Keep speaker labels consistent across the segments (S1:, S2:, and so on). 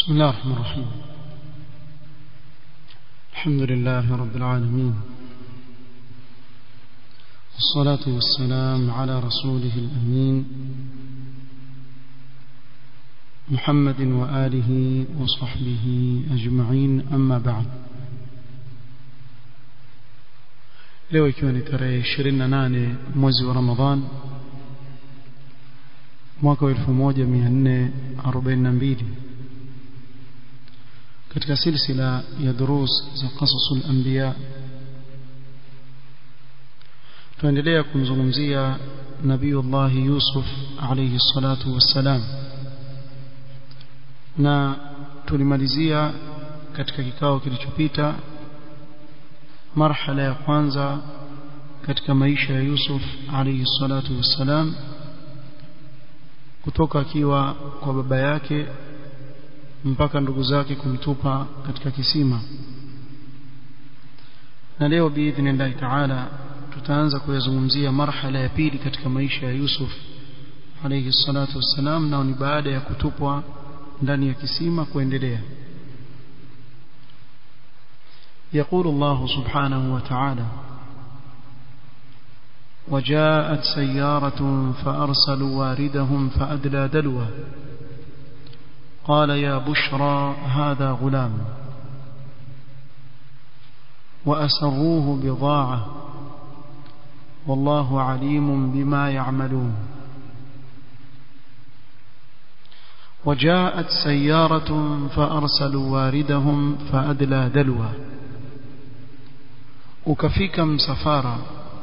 S1: بسم الله الرحمن الرحيم الحمد لله رب العالمين والصلاة والسلام على رسوله الأمين محمد وآله وصحبه أجمعين أما بعد leo ikiwa ni tarehe 28 mwezi wa Ramadhan mwaka wa 1442 katika silsila ya durus za qasasul anbiya tuendelea kumzungumzia nabiyullah Yusuf alayhi salatu wassalam na tulimalizia katika kikao kilichopita marhala ya kwanza katika maisha ya Yusuf alayhi salatu wassalam kutoka akiwa kwa baba yake mpaka ndugu zake kumtupa katika kisima na leo biidhnillahi taala tutaanza kuyazungumzia marhala ya pili katika maisha ya Yusuf alayhi salatu wassalam nao ni baada ya kutupwa ndani ya kisima kuendelea يقول الله سبحانه وتعالى وجاءت سيارة فأرسلوا واردهم فأدلى دلوه قال يا بشرى هذا غلام وأسروه بضاعة والله عليم بما يعملون وجاءت سيارة فأرسلوا واردهم فأدلى دلوه ukafika msafara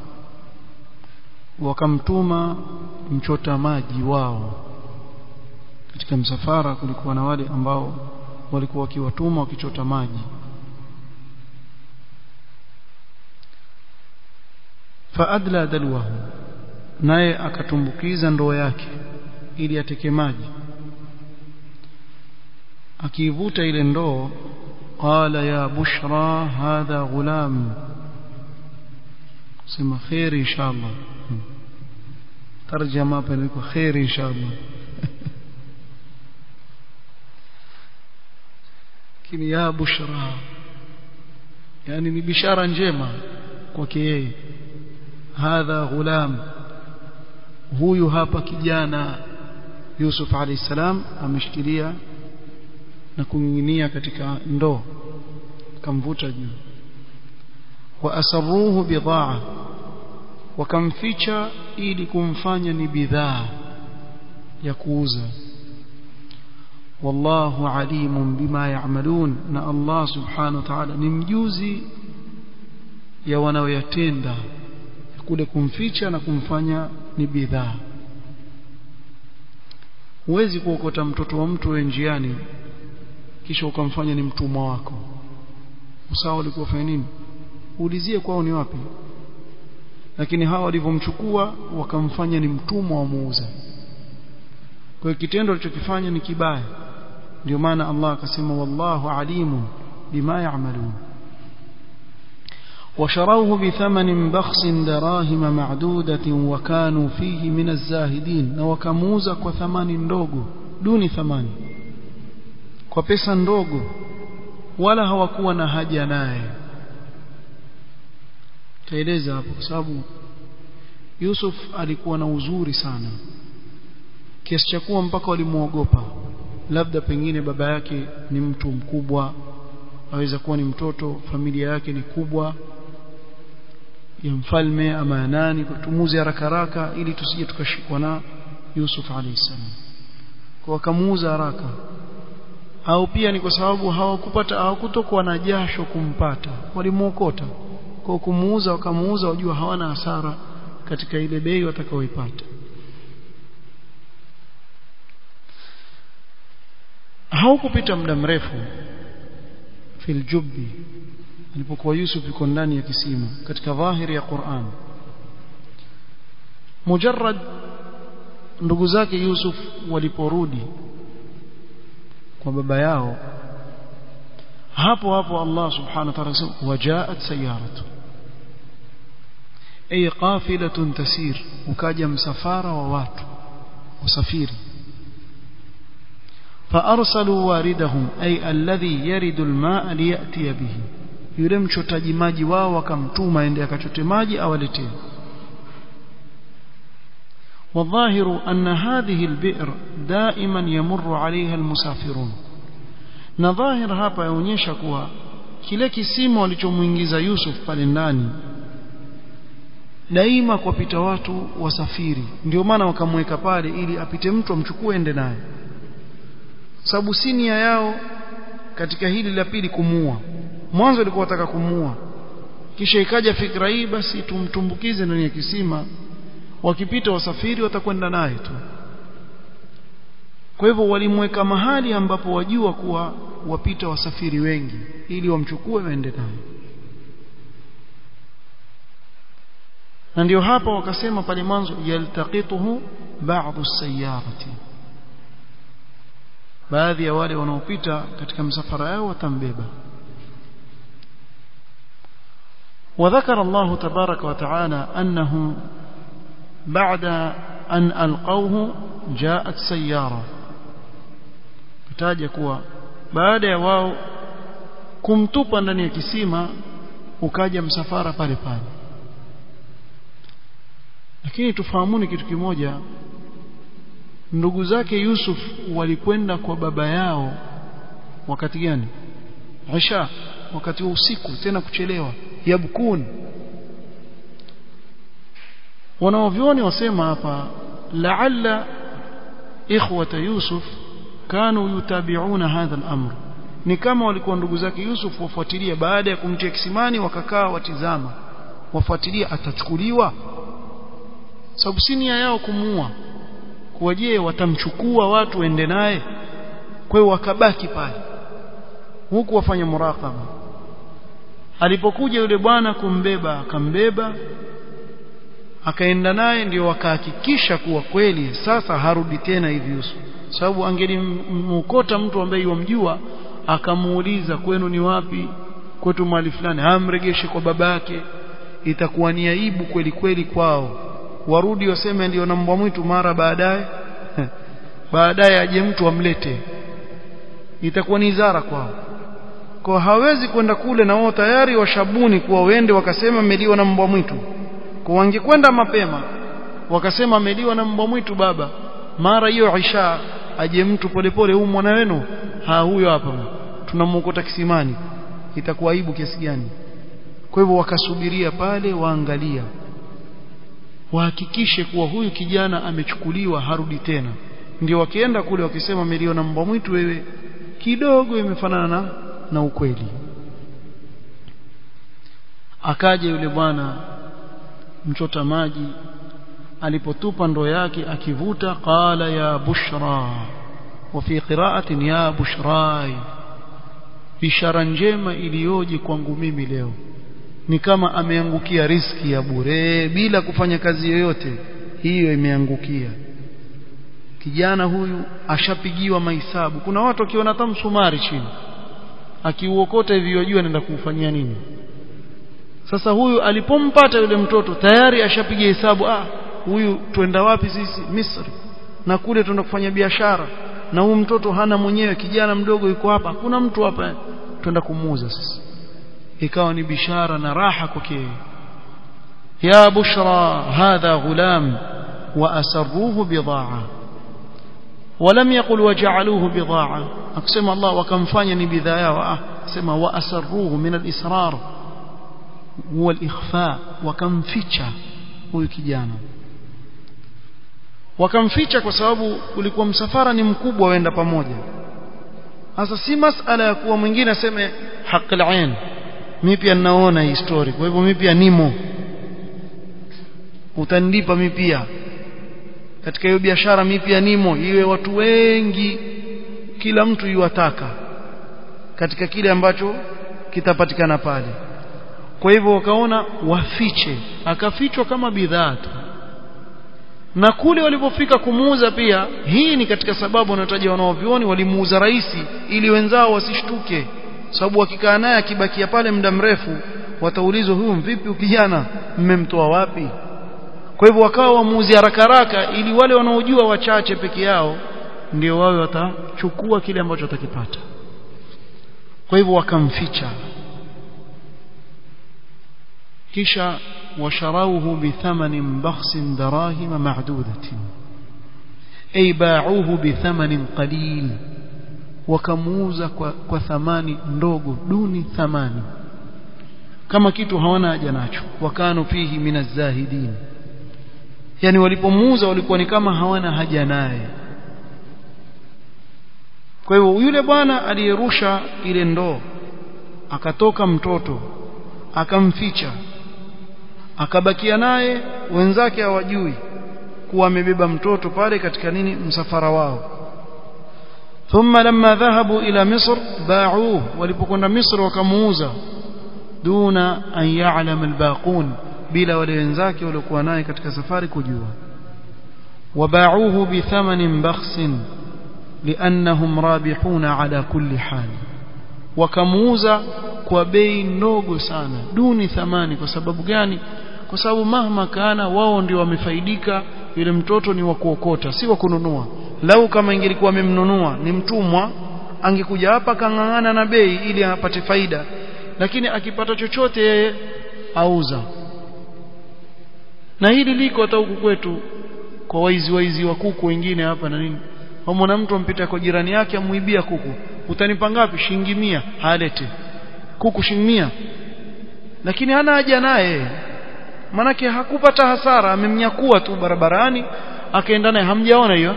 S1: wakamtuma mchota maji wao katika msafara kulikuwa na wale ambao walikuwa wakiwatuma wakichota maji faadla dalwahu naye akatumbukiza ndoo yake ili ateke maji akiivuta ile ndoo qala ya bushra hadha ghulam sema khair inshallah tarjama hapa ni khair inshallah lakini ya bushra yani ni bishara njema kwake yeye hadha ghulam huyu hapa kijana Yusuf alayhi salam ameshikilia na kunginginia katika ndoo kamvuta juu wa asarruhu bidhaa wakamficha ili kumfanya ni bidhaa ya kuuza wallahu alimun bima ya'malun na Allah subhanahu wa ta'ala ni mjuzi ya wanaoyatenda kule kumficha na kumfanya ni bidhaa huwezi kuokota mtoto wa mtu njiani kisha ukamfanya ni mtumwa wako usawa ulikuwa fanya nini uulizie kwao ni wapi lakini hawa walivyomchukua wakamfanya ni mtumwa wa muuza kwa hiyo kitendo alichokifanya ni kibaya ndio maana Allah akasema wallahu alimun bima ya'malun وشروه بثمن بخس دراهم معدودة وكانوا فيه من الزاهدين وكموزا وثمان ndogo duni thamani kwa pesa ndogo wala hawakuwa na haja naye taeleza hapo kwa sababu Yusuf alikuwa na uzuri sana kiasi cha kuwa mpaka walimuogopa labda pengine baba yake ni mtu mkubwa aweza kuwa ni mtoto familia yake ni kubwa ya mfalme ama ya nani kutumuze haraka haraka ili tusije tukashikwa na Yusuf alayhi salam kwa wakamuuza haraka au pia ni kwa sababu hawakupata hawakutokuwa na jasho kumpata walimuokota kwa kumuuza wakamuuza wajua hawana hasara katika ile bei watakaoipata haukupita muda mrefu fil jubbi alipokuwa Yusuf yuko ndani ya kisima katika dhahiri ya Qur'an mujarrad ndugu zake Yusuf waliporudi kwa baba yao hapo hapo Allah subhanahu wa ta'ala asema wajaat sayaratu ay qafilatun tasir ukaja msafara wa watu wasafiri فأرسلوا واردهم أي الذي يرد الماء ليأتي به yule mchotaji maji wao wakamtuma ende akachote maji awaletee والظاهر أن هذه البئر دائما يمر عليها المسافرون na dhahir hapa yaonyesha kuwa kile kisima walichomuingiza Yusuf pale ndani daima kwapita watu wasafiri ndio maana wakamweka pale ili apite mtu amchukue ende naye sababu si nia yao katika hili la pili kumuua mwanzo walikuwa wataka kumuua kisha ikaja fikra hii basi tumtumbukize ndani ya kisima wakipita wasafiri watakwenda naye tu kwa hivyo walimweka mahali ambapo wajua kuwa wapita wasafiri wengi ili wamchukue waende naye na ndio hapa wakasema pale mwanzo yaltaqituhu ba'dhu sayarati baadhi ya wale wanaopita katika msafara yao watambeba وذكر الله تبارك وتعالى أنه بعد أن ألقوه جاءت سيارة kutaja kuwa baada ya wao kumtupa ndani ya kisima ukaja msafara pale pale lakini tufahamuni kitu kimoja ndugu zake Yusuf walikwenda kwa baba yao wakati gani Aisha wakati wa usiku tena kuchelewa yabkun wanaovyoni wasema hapa la'alla ikhwata Yusuf kanu yutabi'una hadha al-amr ni kama walikuwa ndugu zake Yusuf wafuatilia baada ya kumtia kisimani wakakaa watizama wafuatilia atachukuliwa sababu si nia yao kumuua kuwa je watamchukua watu waende naye kwa hiyo wakabaki pale huku wafanya muraqaba alipokuja yule bwana kumbeba akambeba akaenda naye ndio wakahakikisha kuwa kweli sasa harudi tena hivi Yusuf sababu angelimkota mtu ambaye yomjua akamuuliza kwenu ni wapi kwetu mahali fulani amregeshe kwa babake itakuwa ni aibu kweli kweli kwao warudi waseme ndio na mbwa mwitu mara baadaye baadaye aje mtu amlete itakuwa ni izara kwao kwa hawezi kwenda kule na wao tayari washabuni kuwa wende wakasema meliwa na mbwa mwitu kwa wangekwenda mapema wakasema meliwa na mbwa mwitu baba mara hiyo Aisha aje mtu polepole huyu mwana wenu ha huyo hapa tunamwokota kisimani itakuwa aibu kiasi gani kwa hivyo wakasubiria pale waangalia wahakikishe kuwa huyu kijana amechukuliwa harudi tena ndio wakienda kule wakisema meliona mbwa mwitu wewe kidogo imefanana na, na ukweli akaja yule bwana mchota maji alipotupa ndoo yake akivuta qala ya bushra wa fi qira'atin ya bushrai bishara njema iliyoje kwangu mimi leo ni kama ameangukia riski ya bure bila kufanya kazi yoyote hiyo imeangukia kijana huyu ashapigiwa mahesabu kuna watu wakiona hata msumari chini akiuokota hivi wajua anaenda kuufanyia nini sasa huyu alipompata yule mtoto tayari ashapiga hesabu ah huyu twenda wapi sisi Misri na kule tuenda kufanya biashara na huyu mtoto hana mwenyewe kijana mdogo yuko hapa hakuna mtu hapa twenda kumuuza sasa ikawa ni bishara na raha kwake ya bushra hadha ghulam wa asarruhu bidhaa ولم يقل وجعلوه بضاعة أقسم الله وكم فاني بذايا سما وأسروه من الإسرار هو الإخفاء وكم فيتشا huyu kijana wakamficha kwa sababu ulikuwa msafara ni mkubwa waenda pamoja sasa si masala ya kuwa mwingine aseme haqil ain mimi pia ninaona hii story kwa hivyo mimi pia nimo utanilipa mimi pia katika hiyo biashara mimi pia nimo iwe watu wengi kila mtu yuwataka katika kile ambacho kitapatikana pale kwa hivyo wakaona wafiche akafichwa kama bidhaa tu na kule walipofika kumuuza pia hii ni katika sababu wanataja wanaovioni walimuuza rahisi ili wenzao wasishtuke sababu wakikaa naye akibakia pale muda mrefu wataulizwa huyu vipi ukijana mmemtoa wapi kwa hivyo wakawa wamuuzi haraka haraka ili wale wanaojua wachache peke yao ndio wawe watachukua kile ambacho watakipata kwa hivyo wakamficha kisha washarauhu bithamanin bakhsin darahima ma'dudatin ay ba'uhu bithamanin qalil wakamuuza kwa, kwa thamani ndogo duni thamani kama kitu hawana haja nacho wakano fihi minazahidin yani walipomuuza walikuwa ni kama hawana haja naye kwa hivyo yule bwana aliyerusha ile ndoo akatoka mtoto akamficha akabakia naye wenzake hawajui kuwa amebeba mtoto pale katika nini msafara wao ثم لما ذهبوا إلى مصر باعوه walipokwenda Misri wakamuuza duna an ya'lam albaqun bila wale wenzake waliokuwa naye katika safari kujua وباعوه بثمن بخس لأنهم رابحون على كل حال wakamuuza kwa bei ndogo sana duni thamani kwa sababu gani kwa sababu mahma kana wao ndio wamefaidika yule mtoto ni wa kuokota si wa kununua lau kama ingelikuwa amemnunua ni mtumwa angekuja hapa kang'ang'ana na bei ili apate faida lakini akipata chochote yeye auza na hili liko hata huku kwetu kwa waizi waizi wa kuku wengine hapa na nini wamwona mtu ampita kwa jirani yake amuibia kuku utanipa ngapi shilingi mia halete kuku shilingi mia lakini hana haja naye manake hakupata hasara amemnyakua tu barabarani akaenda naye hamjaona hiyo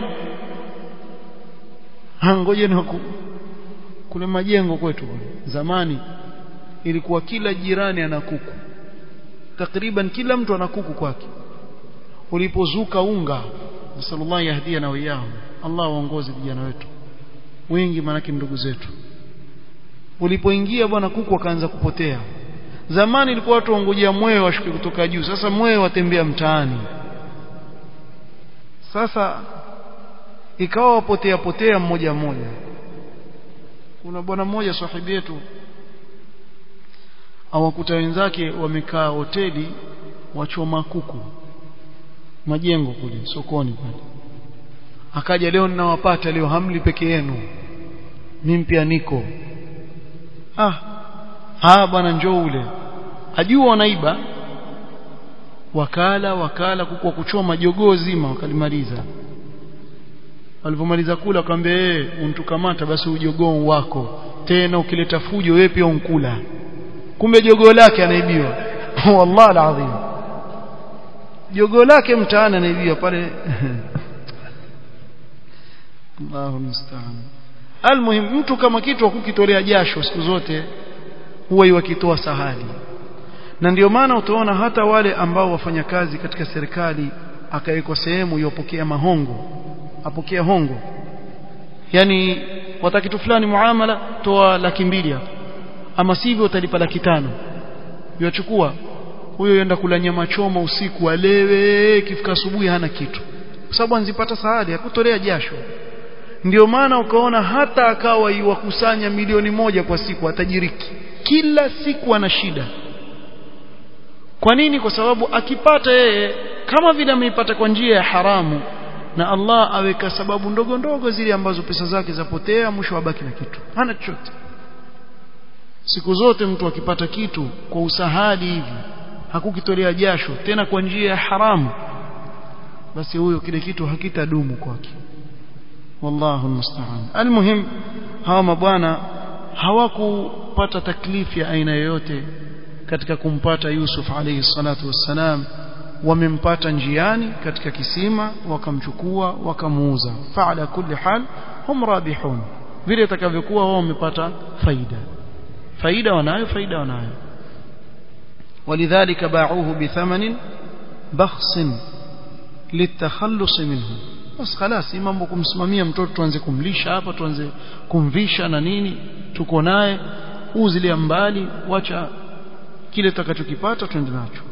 S1: ngoje ni kule majengo kwetu zamani ilikuwa kila jirani ana kuku takriban kila mtu ana kuku kwake ulipozuka unga sallallahu yahdia na wiyao Allah waongoze vijana wetu wengi manake ndugu zetu ulipoingia bwana kuku akaanza kupotea zamani ilikuwa watu wangojea mwewe washuke kutoka juu sasa mwewe watembea mtaani sasa ikawa wapotea potea mmoja mmoja kuna bwana mmoja sahibi yetu awakuta wenzake wamekaa hoteli wachoma kuku majengo kule sokoni pale akaja leo ninawapata leo hamli peke yenu mimi pia niko ah ah bwana njoo ule ajua wanaiba wakala wakala kuku kuchoma jogoo zima wakalimaliza walipomaliza kula akamwambia eh untukamata basi ujogoo wako tena ukileta fujo wewe pia unkula kumbe jogoo lake anaibiwa wallahi alazim jogoo lake mtaani anaibiwa pale Allahu musta'an almuhim mtu kama kitu akukitolea jasho siku zote huwa iwakitoa sahali na ndio maana utaona hata wale ambao wafanya kazi katika serikali akawekwa sehemu yopokea mahongo apokea hongo yani wataka kitu fulani muamala toa laki mbili hapo ama sivyo utalipa laki tano yachukua huyo yenda kula nyama choma usiku alewe kifika asubuhi hana kitu kwa sababu anzipata sahali hakutolea jasho ndio maana ukaona hata akawa iwakusanya milioni moja kwa siku atajiriki kila siku ana shida kwa nini kwa sababu akipata yeye kama vile ameipata kwa njia ya haramu na Allah aweka sababu ndogo ndogo zile ambazo pesa zake zapotea mwisho abaki na kitu hana chochote siku zote mtu akipata kitu kwa usahali hivi hakukitolea jasho tena kwa njia ya haramu basi huyo kile kitu hakitadumu kwake wallahu musta'an almuhim hawa mabwana hawakupata taklifu ya aina yoyote katika kumpata Yusuf alayhi salatu wassalam wamempata njiani katika kisima wakamchukua wakamuuza faala kulli hal hum rabihun vile itakavyokuwa wao wamepata faida faida wanayo faida wanayo ولذلك باعوه بثمن بخس للتخلص منه bas خلاص mambo kumsimamia mtoto tuanze kumlisha hapa tuanze kumvisha na nini tuko naye uzilia mbali wacha kile tutakachokipata twende nacho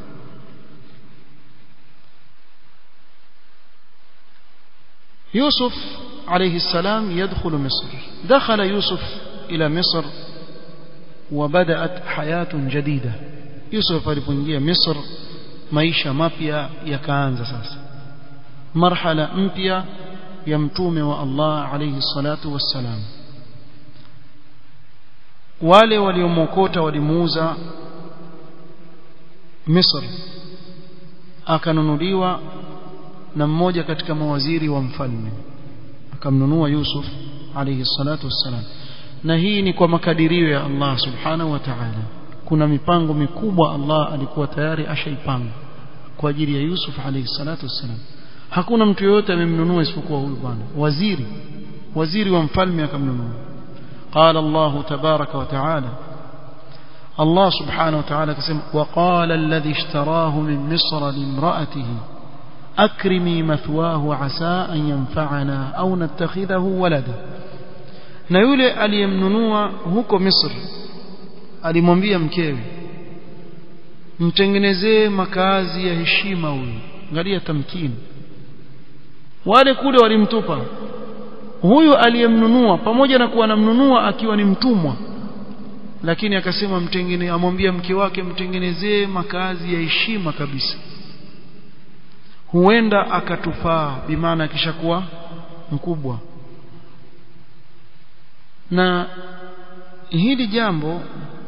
S1: يوسف عليه السلام يدخل مصر دخل يوسف إلى مصر وبدأت حياة جديدة يوسف alipoingia مصر maisha mapya yakaanza sasa marhala mpya ya mtume wa Allah alayhi salatu wassalam wale waliomokota walimuuza Misri akanunuliwa na mmoja katika mawaziri wa mfalme akamnunua Yusuf alayhi salatu wassalam na hii ni kwa makadirio ya Allah subhanahu wa ta'ala kuna mipango mikubwa Allah alikuwa tayari ashaipanga kwa ajili ya Yusuf alayhi salatu wassalam hakuna mtu yoyote amemnunua isipokuwa huyu bwana waziri waziri wa mfalme akamnunua قال الله تبارك وتعالى الله سبحانه وتعالى كسم وقال الذي اشتراه من مصر لامرأته أكرمي مثواه عسى أن ينفعنا أو نتخذه ولدا na yule aliyemnunua huko Misri alimwambia mkewe mtengenezee makazi ya heshima huyu angalia tamkini wale kule walimtupa huyu aliyemnunua pamoja na kuwa anamnunua akiwa ni mtumwa lakini akasema mtengene amwambia mke wake mtengenezee makazi ya heshima kabisa huenda akatufaa bimaana akishakuwa mkubwa na hili jambo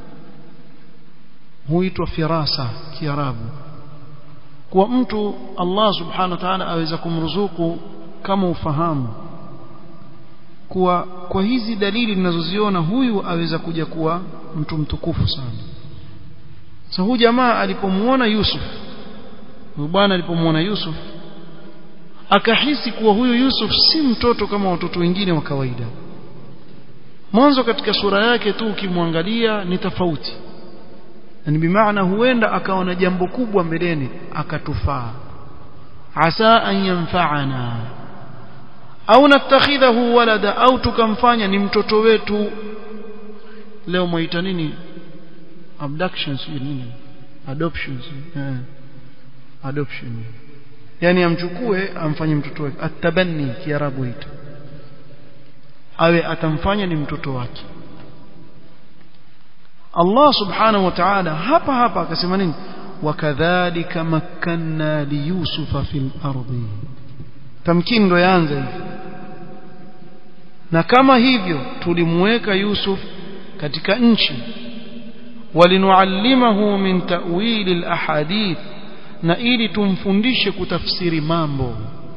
S1: huitwa firasa kiarabu kwa mtu Allah subhanahu wa ta'ala aweza kumruzuku kama ufahamu kuwa kwa hizi dalili ninazoziona huyu aweza kuja kuwa mtu mtukufu sana sasa huyu jamaa alipomuona Yusuf huyu bwana alipomuona Yusuf akahisi kuwa huyu Yusuf si mtoto kama watoto wengine wa kawaida mwanzo katika sura yake tu ukimwangalia ni tofauti yani bimaana huenda akaona jambo kubwa mbeleni akatufaa asa an yanfa'ana au natakhidhahu walada au tukamfanya ni mtoto wetu leo mwaita nini abductions nini adoptions eh adoption yani amchukue amfanye mtoto wake atabanni kiarabu hito awe atamfanya ni mtoto wake Allah subhanahu wa ta'ala hapa hapa akasema nini wakadhalika makkanna liyusufa fil ardi tamkini ndo yaanza hivi na kama hivyo tulimweka Yusuf katika nchi walinuallimahu min ta'wili al-ahadith na ili tumfundishe kutafsiri mambo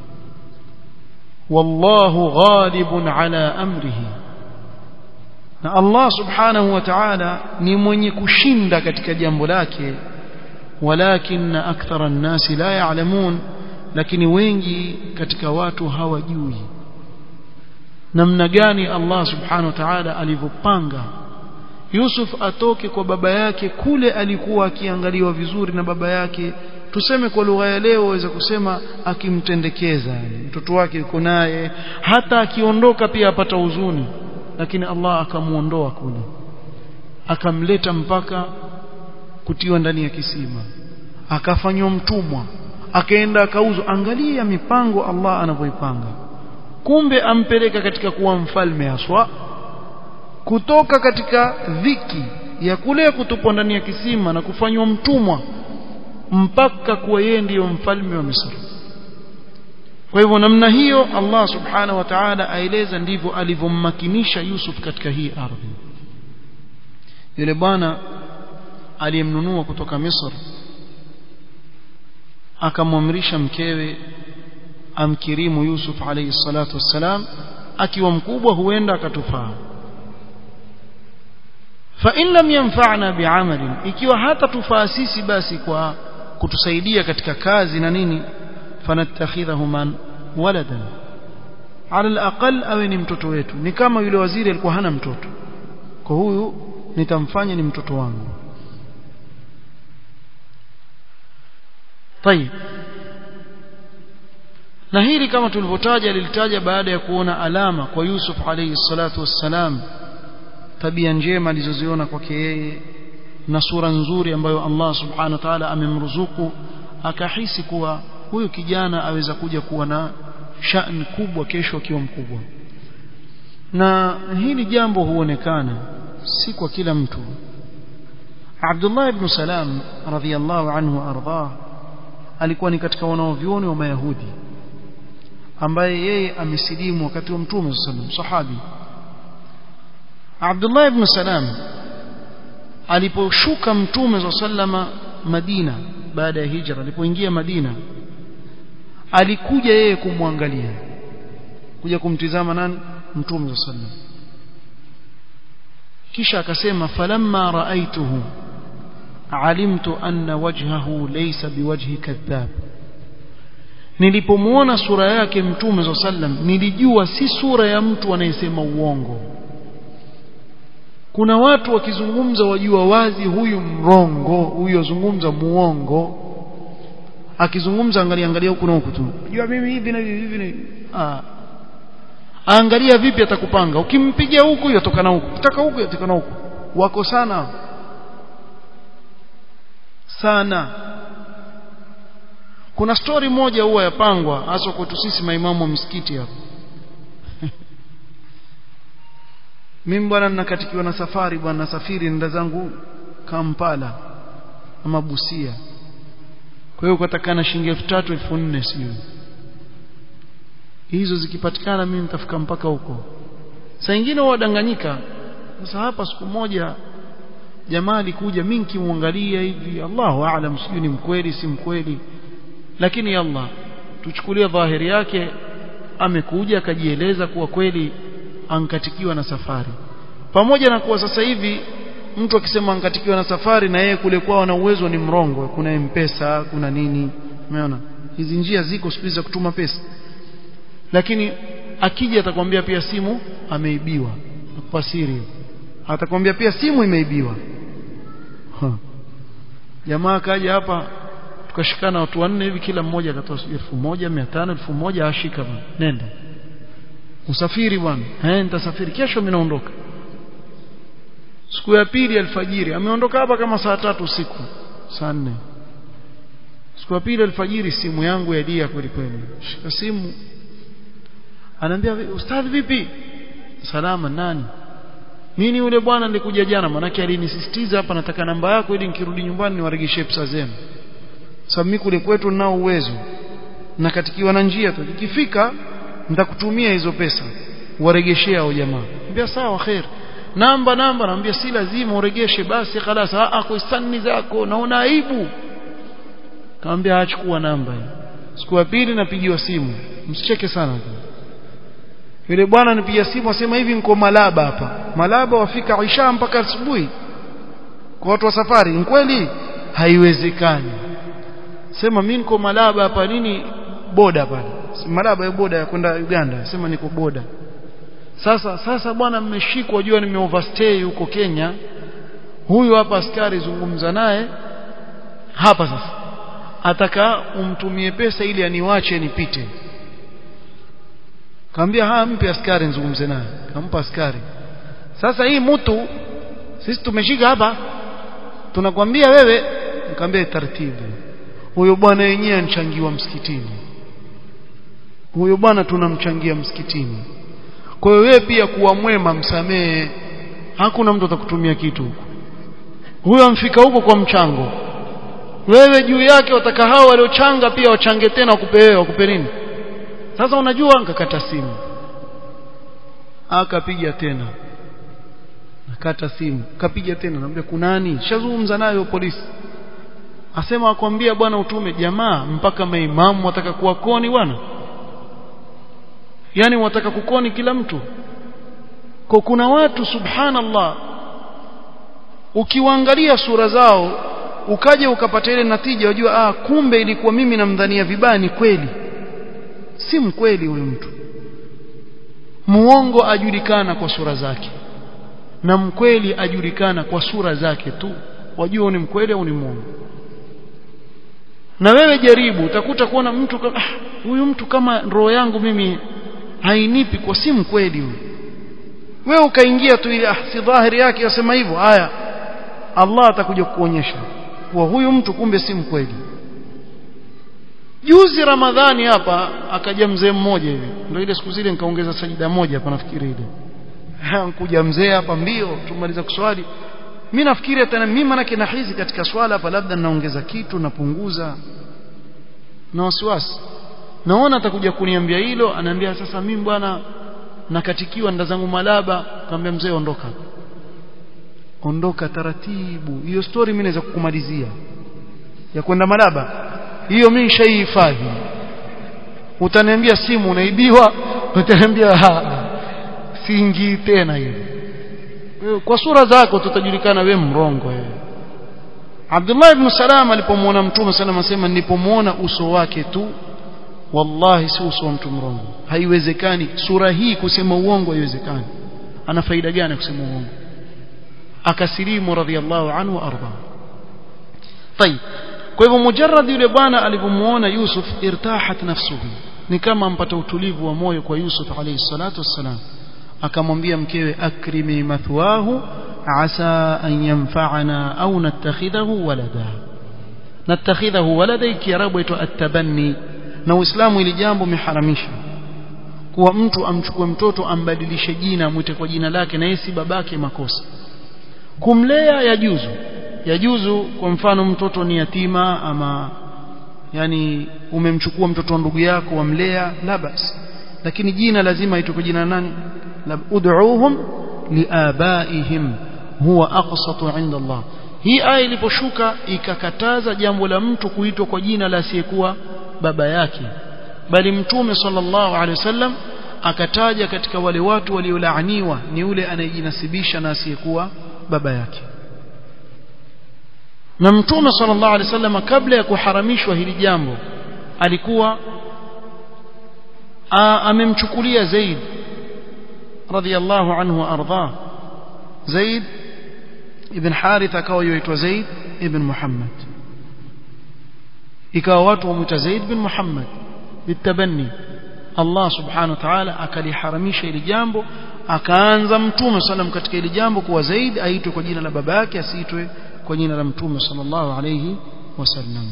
S1: wallahu ghalibun ala amrihi na Allah subhanahu wa ta'ala ni mwenye kushinda katika jambo lake walakin akthara an-nasi la ya'lamun lakini wengi katika watu hawajui namna gani Allah subhanahu wa ta'ala alivyopanga Yusuf atoke kwa baba yake kule alikuwa akiangaliwa vizuri na baba yake tuseme kwa lugha ya leo waweza kusema akimtendekeza mtoto wake yuko naye hata akiondoka pia apata huzuni lakini Allah akamuondoa kule akamleta mpaka kutiwa ndani ya kisima akafanywa mtumwa akaenda akauzwa angalia mipango Allah anavyoipanga kumbe ampeleka katika kuwa mfalme haswa kutoka katika dhiki ya kule kutupwa ndani ya kisima na kufanywa mtumwa mpaka kuwa yeye ndiyo mfalme wa Misri kwa hivyo namna hiyo Allah subhanahu wa ta'ala aeleza ndivyo alivyommakinisha Yusuf katika hii ardhi yule bwana aliyemnunua kutoka Misri akamwamrisha mkewe amkirimu Yusuf alayhi salatu wassalam akiwa mkubwa huenda akatufaa fa in lam yanfa'na bi'amalin ikiwa hata tufaa sisi basi kwa kutusaidia katika kazi na nini fanattakhidhahu man waladan ala alaqal awe ni mtoto wetu ni kama yule waziri alikuwa hana mtoto kwa huyu nitamfanya ni mtoto wangu طيب na hili kama tulivyotaja lilitaja baada ya kuona alama kwa Yusuf alayhi salatu wassalam tabia njema alizoziona kwake yeye na sura nzuri ambayo Allah subhanahu wa ta'ala amemruzuku akahisi kuwa huyu kijana aweza kuja kuwa na shani kubwa kesho akiwa mkubwa na hili jambo huonekana si kwa kila mtu Abdullah ibn Salam radhiyallahu anhu ardhah alikuwa ni katika wanaovyuoni wa Mayahudi ambaye yeye amesilimu wakati wa mtume sallam sahabi Abdullah ibn Salam aliposhuka mtume sallama Madina baada ya hijra alipoingia Madina alikuja yeye kumwangalia kuja kumtizama nani mtume sallam kisha akasema falamma raaituhu alimtu anna wajhahu laysa biwajhi kadhab nilipomuona sura yake mtume sallam nilijua si sura ya mtu anayesema uongo kuna watu wakizungumza wajua wazi huyu mrongo huyu azungumza muongo akizungumza angalia angalia huku na huku tu jua mimi hivi na hivi hivi na ah angalia vipi atakupanga ukimpigia huku yatoka na huku ukitaka huku yatoka na huku wako sana sana kuna stori moja huwa yapangwa hasa kwetu sisi maimamu wa msikiti hapa mimi bwana ninakatikiwa na safari bwana nasafiri nenda zangu Kampala ama Busia kwa hiyo kutakana shilingi 3000 4000 sio hizo zikipatikana mimi nitafika mpaka huko saa nyingine wadanganyika sasa hapa siku moja jamaa alikuja mimi nikimwangalia hivi Allahu aalam sijui ni mkweli si mkweli lakini Allah tuchukulie dhahiri yake amekuja akajieleza kuwa kweli ankatikiwa na safari pamoja na kuwa sasa hivi mtu akisema ankatikiwa na safari na yeye kule kwao na uwezo ni mrongo kuna mpesa kuna nini umeona hizi njia ziko siku za kutuma pesa lakini akija atakwambia pia simu ameibiwa kwa siri atakwambia pia simu imeibiwa jamaa kaja hapa tukashikana watu wanne hivi kila mmoja akatoa elfu moja mia tano elfu moja ashika bwana nenda usafiri bwana eh nitasafiri kesho mimi naondoka siku ya pili alfajiri ameondoka hapa kama saa tatu usiku saa nne siku ya pili alfajiri simu yangu ya dia kweli kweli shika simu anaambia ustadhi vipi salama nani mimi yule bwana nilikuja jana manake alinisisitiza hapa nataka namba yako ili nikirudi nyumbani niwaregeshe pesa zenu sababu mimi kule kwetu ninao uwezo na katikiwa na njia tu ikifika nitakutumia hizo pesa waregeshea hao jamaa ambia sawa khair namba namba naambia si lazima uregeshe basi خلاص ah kwa istani zako naona aibu kaambia achukua namba siku ya pili napigiwa simu msicheke sana yule bwana nipigia simu asema hivi niko Malaba hapa Malaba wafika Isha mpaka asubuhi kwa watu wa safari ni kweli haiwezekani sema mimi niko Malaba hapa nini boda pale Malaba ya boda ya kwenda Uganda sema niko boda sasa sasa bwana mmeshikwa jua nime overstay huko Kenya huyu hapa askari zungumza naye hapa sasa ataka umtumie pesa ili aniwache nipite kaambia haa mpe askari nizungumze naye kampa askari sasa hii mtu sisi tumeshika hapa tunakwambia wewe nikamwambia taratibu huyo bwana yenyewe anchangiwa msikitini huyo bwana tunamchangia msikitini kwa hiyo wewe pia kuwa mwema msamehe hakuna mtu atakutumia kitu huko huyo amfika huko kwa mchango wewe juu yake wataka hao waliochanga pia wachange tena wakupe wewe wakupe nini sasa unajua nikakata simu akapiga tena nakata simu kapiga tena namwambia kunani shazungumza nayo polisi asema akwambia bwana utume jamaa mpaka maimamu wataka kuwa koni bwana yani wataka kukoni kila mtu kwa kuna watu subhanallah ukiwaangalia sura zao ukaja ukapata ile natija wajua ah kumbe ilikuwa mimi namdhania vibaya ni kweli si mkweli huyu mtu muongo ajulikana kwa sura zake na mkweli ajulikana kwa sura zake tu wajua ni mkweli au ni muongo na wewe jaribu utakuta kuona mtu kama ah, huyu mtu kama roho yangu mimi hainipi kwa si mkweli huyu wewe ukaingia tu ile ah, si dhahiri yake yasema hivyo haya Allah atakuja kukuonyesha kuwa huyu mtu kumbe si mkweli juzi ramadhani hapa akaja mzee mmoja hivi ndio ile siku zile nikaongeza sajida moja hapa nafikiri ile kuja mzee hapa mbio tumaliza kuswali mimi nafikiri hata mimi manake nahizi katika swala hapa labda naongeza kitu napunguza na wasiwasi naona atakuja kuniambia hilo anaambia sasa mimi bwana nakatikiwa nda zangu malaba kaambia mzee ondoka ondoka taratibu hiyo story mimi naweza kukumalizia ya kwenda malaba hiyo mimi nishaihifadhi utaniambia simu unaibiwa utaniambia siingi tena hiyo kwa sura zako tutajulikana we mrongo wewe Abdullah ibn Salam alipomwona Mtume sallam asema nilipomwona uso wake tu wallahi si uso wa mtu mrongo haiwezekani sura hii kusema uongo haiwezekani ana faida gani kusema uongo akasilimu radhiallahu anhu arda طيب kwa hivyo mujarrad yule bwana alipomuona Yusuf irtahat nafsuhu ni kama ampata utulivu wa moyo kwa Yusuf alayhi salatu wassalam akamwambia mkewe akrimi mathwahu asa an yanfa'ana au nattakhidhahu walada nattakhidhahu walada kiarabu itwa at-tabanni na uislamu ili jambo umeharamisha kuwa mtu amchukue mtoto ambadilishe jina amwite kwa jina lake na yeye si babake makosa kumlea yajuzu yajuzu kwa mfano mtoto ni yatima ama yani umemchukua mtoto wa ndugu yako wamlea la basi lakini jina lazima itwe kwa jina nani ud'uuhum liabaihim huwa aqsatu 'inda Allah hii aya iliposhuka ikakataza jambo la mtu kuitwa kwa jina la asiyekuwa baba yake bali mtume sallallahu alaihi wasallam akataja katika wale watu waliolaaniwa ni yule anayejinasibisha na asiyekuwa baba yake na mtume sallallahu alaihi wasallam kabla ya kuharamishwa hili jambo alikuwa amemchukulia Zaid radhiyallahu anhu ardhah Zaid ibn Harith akawa yuitwa Zaid ibn Muhammad ikawa watu wamuita Zaid bin Muhammad bitabanni Allah subhanahu wa ta'ala akaliharamisha hili jambo akaanza mtume sallam katika hili jambo kuwa Zaid aitwe kwa jina la baba yake asiitwe kwa jina la mtume sallallahu alayhi wasallam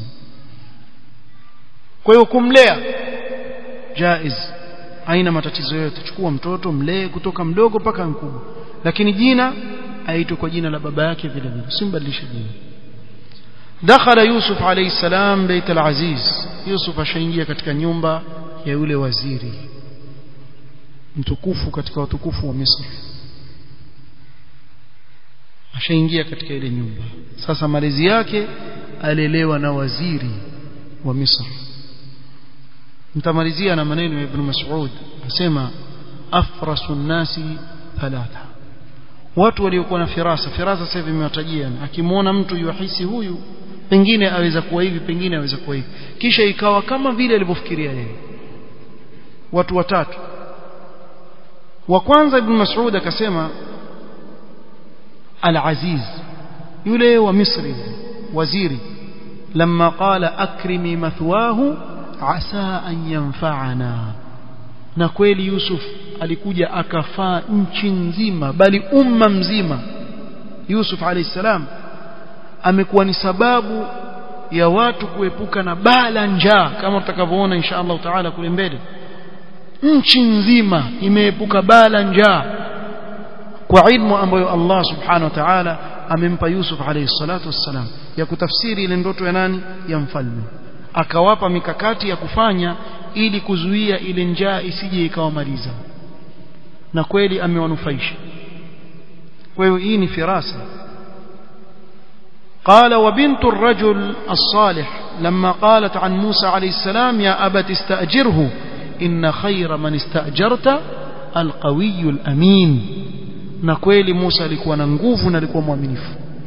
S1: kwa hiyo kumlea jaiz haina matatizo yote chukua mtoto mlee kutoka mdogo mpaka mkubwa lakini jina aitwe kwa jina la baba yake vile vile usimbadilishe jina dakhala yusuf alayhi salam bait al-aziz yusuf ashaingia katika nyumba ya yule waziri mtukufu katika watukufu wa Misri ashaingia katika ile nyumba sasa malezi yake alelewa na waziri wa Misri mtamalizia na maneno ya Ibn Mas'ud asema afrasu nasi thalatha watu waliokuwa na firasa firasa sasa hivi imewatajia akimwona mtu yuhisi huyu pengine aweza kuwa hivi pengine aweza kuwa hivi kisha ikawa kama vile alivyofikiria yeye watu watatu wa kwanza ibn Mas'ud akasema al-Aziz yule wa Misri waziri لما قال أكرمي مثواه عسى أن ينفعنا na kweli Yusuf alikuja akafaa nchi nzima bali umma mzima Yusuf alayhi salam amekuwa ni sababu ya watu kuepuka na bala njaa kama tutakavyoona insha Allah taala kule mbele nchi nzima imeepuka bala njaa kwa ilmu ambayo Allah subhanahu wa ta'ala amempa Yusuf alayhi salatu wassalam ya kutafsiri ile ndoto ya nani ya mfalme akawapa mikakati ya kufanya ili kuzuia ile njaa isije ikawamaliza na kweli amewanufaisha kwa hiyo hii ni firasa قال وبنت الرجل الصالح لما قالت عن موسى عليه السلام يا أبت استأجره إن خير من استأجرت القوي الأمين نكويل موسى لكوا ننقوف نلكوا مؤمنف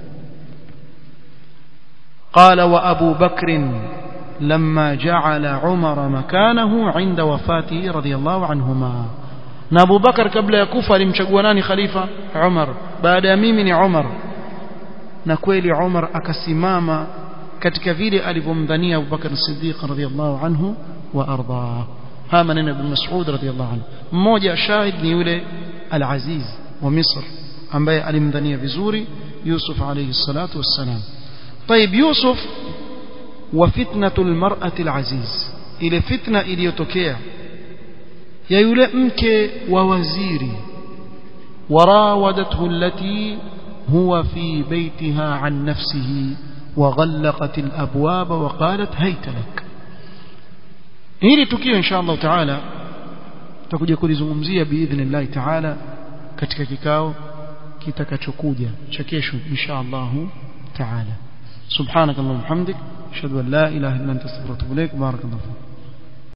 S1: قال وأبو بكر لما جعل عمر مكانه عند وفاته رضي الله عنهما na Abu Bakar kabla ya kufa alimchagua nani khalifa Umar baada ya mimi ni Umar na kweli Umar akasimama katika vile alivyomdhania Abu Bakar Siddiq radhiyallahu anhu wa arda haya maneno ibn Mas'ud radhiyallahu anhu mmoja shahid ni yule al-Aziz wa Misr ambaye alimdhania vizuri Yusuf alayhi salatu wassalam طيب يوسف وفتنة المرأة العزيز ile fitna iliyotokea ya yule mke wa waziri warawadathu allati huwa fi baytiha an nafsihi وغلقت الأبواب وقالت هيت لك hili tukio insha Allah taala tutakuja kulizungumzia biidhnillah taala katika kikao kitakachokuja cha kesho insha Allah taala subhanakallahumma hamdik ashhadu an la ilaha illa anta astaghfiruka wa atubu ilaik barakallahu